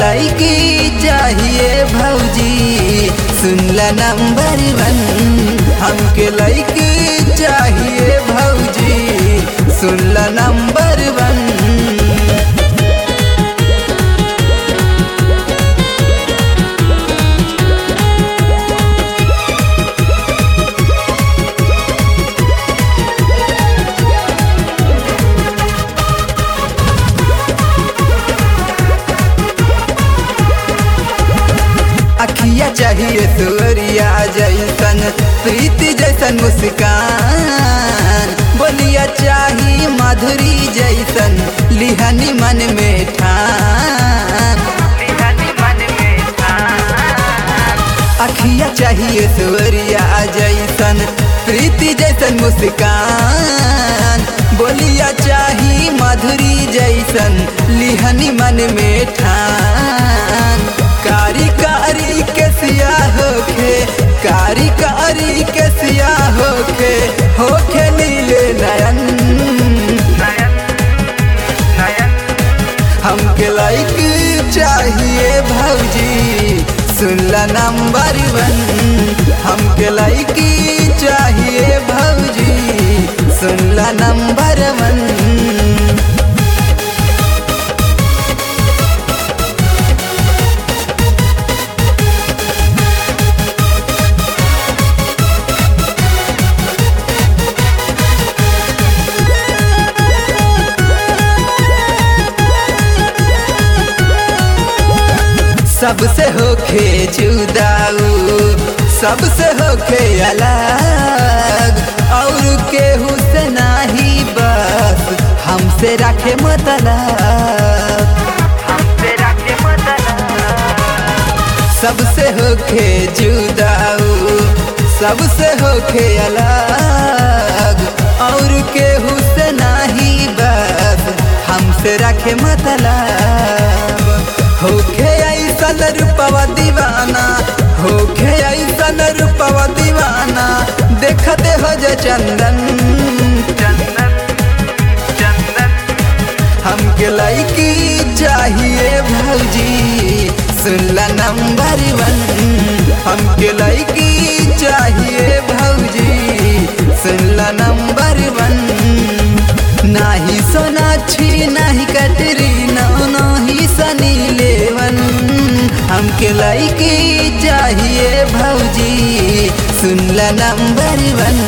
लड़की चाहिए भौजी सुनला नंबर वन हमके लड़की चाहिए भौजी सुनला नंबर वन अखिया चाहिए सूर्या जैसन प्रीति जैसन मुस्कान बोलिया चाही माधुरी जैसन लिहनी मन में ठान अखिया चाहिए सूर्या जैसन प्रीति जैसन मुस्कान बोलिया चाही माधुरी जैसन लिहनी मन में ठान कारी कारी के सिया होखे कारी कारी के सिया होखे होखे नीले नयन हमके लाइक चाहिए भौजी सुनला नंबर वन हमके लाइक चाहिए भौजी सुनला नंबर वन सबसे होखे जुदाऊ सबसे होखे अलग और केहू से नाही बस हमसे रखे मतलब सबसे होखे जुदाऊ सबसे होखे अलग और केहू से नाही बस हमसे रखे मतलब होखे ऐसन रूपवा दीवाना होखे ऐसन रूपवा दीवाना देखते हो जो चंदन चंदन चंदन हमके लड़की चाहिए भौजी सुनला नंबर वन हमके लड़की चाहिए भौजी सुनला नंबर वन नाही सोनाक्षी नाही कटरीना नाही सनी लेवन हमके लड़की चाहिए भौजी सुनला नंबर वन